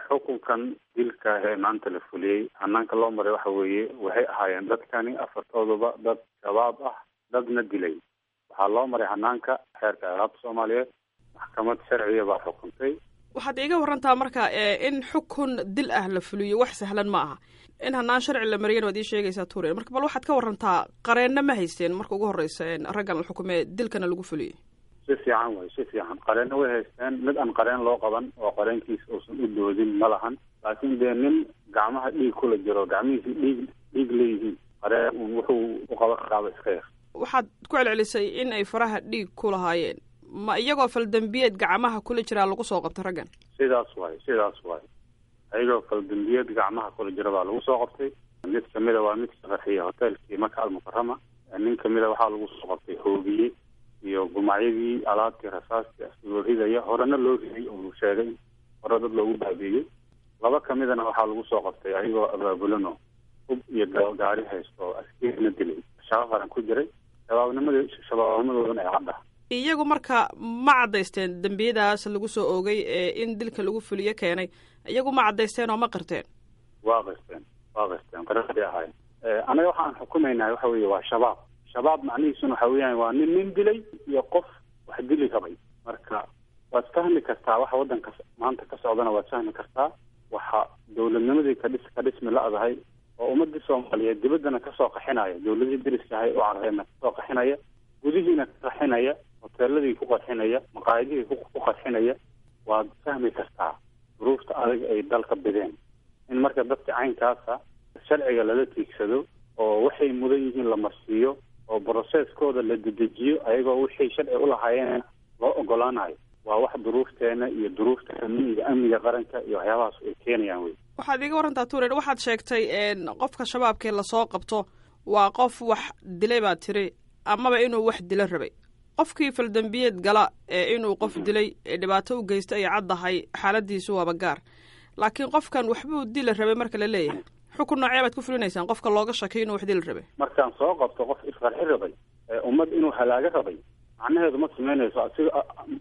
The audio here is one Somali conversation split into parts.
xukunkan dilka ee maanta la fuliyey hanaanka loo maray waxa weeye waxay ahaayeen dadkani afartooduba dad shabaab ah dadna dilay waxaa loo maray hanaanka xeerka ciqaabta soomaaliyeed maxkamad sharciya baa xukuntay waxaad iiga warantaa marka in xukun dil ah la fuliyo wax sahlan ma aha in hanaan sharci la mariyana waad ii sheegaysaa tuuriya marka bal waxaad ka warantaa qareenna ma haysteen marka ugu horreysa raggan la xukumee dilkana lagu fuliyey si fiican way si fiican qareenna way haysteen mid aan qareen loo qaban oo qareenkiisa uusan u doodin ma lahan laakiin dee nin gacmaha dhiig kula jiro gacmihiisi dhiig dhiig leeyihiin qareen wuxuu u qaban karaaba iska yar waxaad ku celcelisay in ay faraha dhiig ku lahaayeen ma iyagoo faldambiyeed gacmaha kula jiraa lagu soo qabtay raggan sidaas waay sidaas waay ayagoo faldambiyeed gacmaha kula jira baa lagu soo qabtay mid kamida waa mid shaqaxiya hoteelkii maka almukarama nin kamida waxaa lagu soo qabtay hoobiye iyo gumacyadii alaabtii rasaastii asigoo ridaya horena loo riday oo sheegay hore dad loogu baabiiyey laba kamidana waxaa lagu soo qabtay ayagoo abaabulano hub iyo gaari haysto oo askarina dilay shaqo qaran ku jiray shabaabnimada shabaabnimadoodana ay cadda iyagu marka ma caddaysteen dembiyadaas lagu soo oogay ee in dilka lagu fuliyo keenay iyagu ma caddaysteen oo ma qirteen waa qirteen waa qirteen qiraday ahaayeen anaga waxaan xukumaynaa waxa weeye waa shabaab shabaab macnihiisuna waxa weeyaan waa nin nin dilay iyo qof wax dili rabay marka waad fahmi kartaa waxa waddanka maanta ka socdana waad fahmi kartaa waxa dawladnimadii kadhis ka dhismi la-dahay oo ummadii soomaaliyeed dibaddana kasoo qaxinaya dawladihii deriskahay u carreedna kasoo qaxinaya gudihiina ka qaxinaya hoteeladii ku qarxinaya maqaayadihii ku qarxinaya waad fahmi kartaa duruufta adag ay dalka bideen in marka dadka caynkaasa sharciga lala tiigsado oo waxay mudan yihiin la marsiiyo oo broseskooda la dedejiyo ayagoo wixii sharci ulahaayeen loo ogolaanayo waa wax duruufteena iyo duruufta amniga amniga qaranka iyo waxyaabahaas ay keenayaan wey waxaad iiga warantaa tuuren waxaad sheegtay qofka shabaabkee lasoo qabto waa qof wax dilay baad tiri amaba inuu wax dilo rabay qofkii faldambiyeed gala ee inuu qof dilay ee dhibaato u geysta ay caddahay xaaladiisu waaba gaar laakiin qofkan waxbuu dila rabay marka la leeyahay xukun noocee baad ku fulinaysaan qofka looga shakiyo inuu wax dili rabay markaan soo qabto qof isqarxi rabay ummad inuu halaago rabay macnaheedu ma samaynayso asiga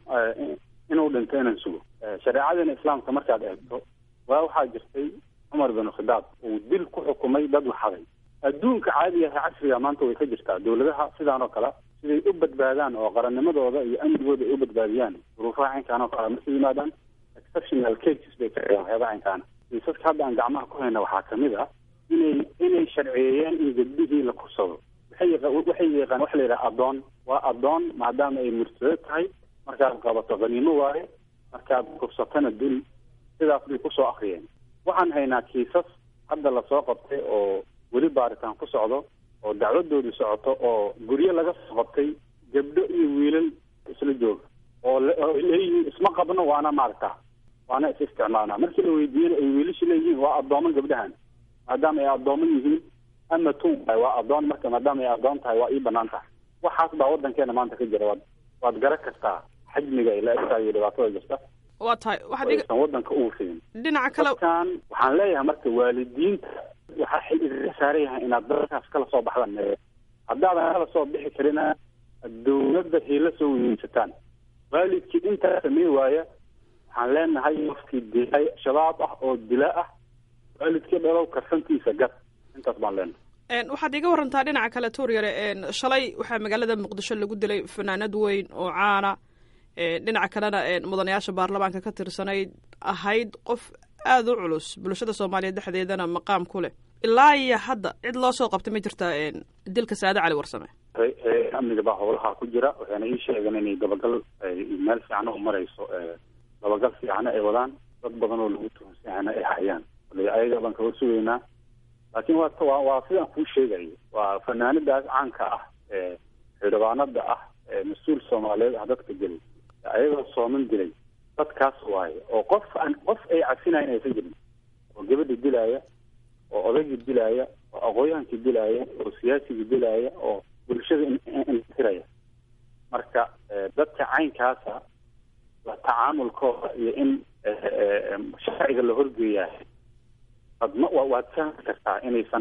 inuu dhinto inaan sugo shareecadeena islaamka markaad eegto waa waxaa jirtay cumar bin khidaab uu dil ku xukumay dad waxaday adduunka caadiga ah casriga maanta way ka jirtaa dawladaha sidaan oo kale siday u badbaadaan oo qarannimadooda iyo amnigooda ay u badbaadiyaan duruufaha caynkaan oo kale markay yimaadaan exceptional cases bay ka dhigaan waxyaaba caynkaana kiisaska hadda aan gacmaha ku hayna waxaa kamid ah inay inay sharciyeeyeen in gabdhihii la kursado waxay waxay yaqaan waxa la yidhaha addoon waa addoon maadaama ay murtado tahay markaad qabato qaniimo waaye markaad kursatana dul sidaas bay kusoo akriyeen waxaan haynaa kiisas hadda lasoo qabtay oo weli baaritaan ku socdo oo dacwadoodu socoto oo guryo laga soo qabtay gabdho iyo wiilal isla jooga oo leeyihiin isma qabno waana maaragta waana is isticmaalnaa markii la weydiiyena ay wiilasha leeyihiin waa addooman gabdhahan maadaama ay addooman yihiin ama tun waay waa addoon marka maadaama ay addoon tahay waa ii banaan tahay waxaas baa waddankeena maanta ka jira waad waad garan kartaa xajmiga ay la egtahay iyo dhibaatada jirta waa tahay waxaad aysan waddanka ugu fidin dhinaca kale dadkan waxaan leeyahay marka waalidiinta waxaa xil idinka saaran yahay inaad dadkaas kala soo baxdaan haddaadan kala soo bixi karina dawladda hiila soo weyeysataan waalidkii intaa samey waaya waxaan leenahay qofkii dilay shabaab ah oo dila ah waalidkii dhalow karsantiisa gad intaas baan leenahay waxaad iga warantaa dhinaca kale tuuryare shalay waxaa magaalada muqdisho lagu dilay fanaanad weyn oo caana dhinaca kalena mudanayaasha baarlamaanka ka tirsanayd ahayd qof aada u culus bulshada soomaaliyeed dhexdeedana maqaam ku leh ilaa iyo hadda cid loo soo qabtay ma jirtaa dilka saade cali warsame amniga baa howlaha ku jira waxayna ii sheegeen inay dabagal meel fiicana u marayso dabagal fiicana ay wadaan dad badan oo lagu tuhunsanana ay hayaan ayaga baan kaga sugaynaa laakiin waa waa waa sidaan kuu sheegayo waa fanaanadaas caanka ah ee xildhibaanada ah ee mas-uul soomaaliyeed ah dadka gelay ayagoo sooman dilay dadkaas waaye oo qof aan qof ay cafinayan aysan jirin oo gabadha dilaaya oo odaygii dilaaya oo aqooyahankii dilaaya oo siyaasigii dilaaya oo bulshada intiraya marka dadka caynkaasa la tacaamulkooda iyo in sharciga la horgeeyaa adma waad fahmi kartaa inaysan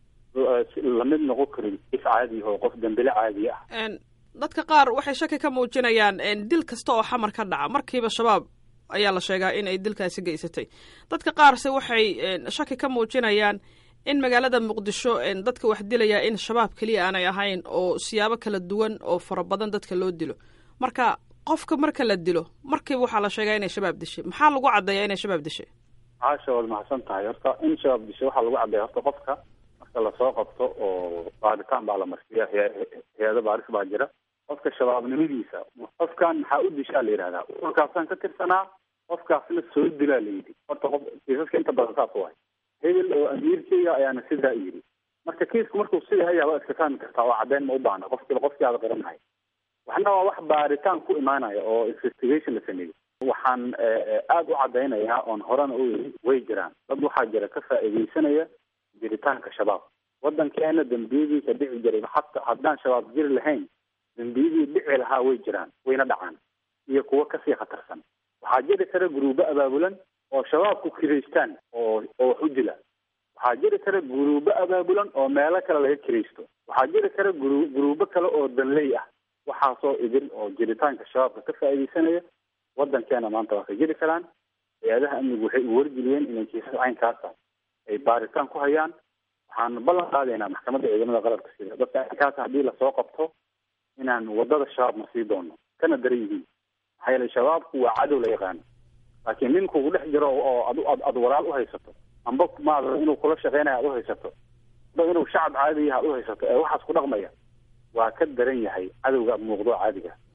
lamid noqon karin if caadi oo qof dambile caadi ah dadka qaar waxay shaki ka muujinayaan dil kasta oo xamar ka dhaca markiiba shabaab ayaa la sheegaa in ay dilkaasi geysatay dadka qaarse waxay shaki ka muujinayaan in magaalada muqdisho dadka wax dilaya in shabaab keliya aanay ahayn oo siyaabo kala duwan oo fara badan dadka loo dilo marka qofka marka la dilo markiiba waxaa la sheegaa inay shabaab dishay maxaa lagu caddeeyaa inay shabaab dishay caasha waad mahadsan tahay horta in shabaab dishay waxaa lagu caddeeya horta qofka marka lasoo qabto oo baaritaan baa la marsiya hay-ado baaris baa jira qofka shabaabnimadiisa qofkan maxaa u dishaa la yidhahdaa ururkaasaan ka tirsanaa qofkaasna soo dilaa la yidhi horta qof kiisaska inta badan saas waay hebel oo amiirkeyga ayaana sidaa yidhi marka kiisku markuu sida hayaa waa iska fahmi kartaa oo caddeyn ma u baahna qofkiiba qofkii aada qaranahay waxna waa wax baaritaan ku imaanaya oo investigation la sameeyey waxaan aada u caddaynayaa oon horena u yidhi way jiraan dad waxaa jira ka faa'iidaysanaya jiritaanka shabaab waddankeena dembiyadii ka dhici jiray hata haddaan shabaab jiri lahayn dembiyadii dhici lahaa way jiraan wayna dhacaan iyo kuwo kasii khatarsan waxaa jiri kara guruubo abaabulan oo shabaabku kiraystaan oo oo wax u dila waxaa jiri kara guruubo abaabulan oo meelo kale laga kiraysto waxaa jiri kara guru guruubo kale oo danley ah waxaasoo idil oo jiritaanka shabaabka ka faa'iidaysanaya waddankeena maanta waa ka jiri karaan hay-adaha amnigu waxay u wargeliyeen inay kiisas caynkaasa ay baaritaan ku hayaan waxaan ballan qaadaynaa maxkamadda ciidamada qalabka sida dadka caynkaasa haddii lasoo qabto inaan wadada shabaab ma sii doono kana daran yihiin maxaa yeelay shabaabku waa cadow la yaqaano laakiin nin kugu dhex jiro oo ad ad ad walaal uhaysato amba maada inuu kula shaqeynaya ad uhaysato amba inuu shacab caadiyaha ad uhaysato ee waxaas ku dhaqmaya waa ka daran yahay cadowga muuqdo caadiga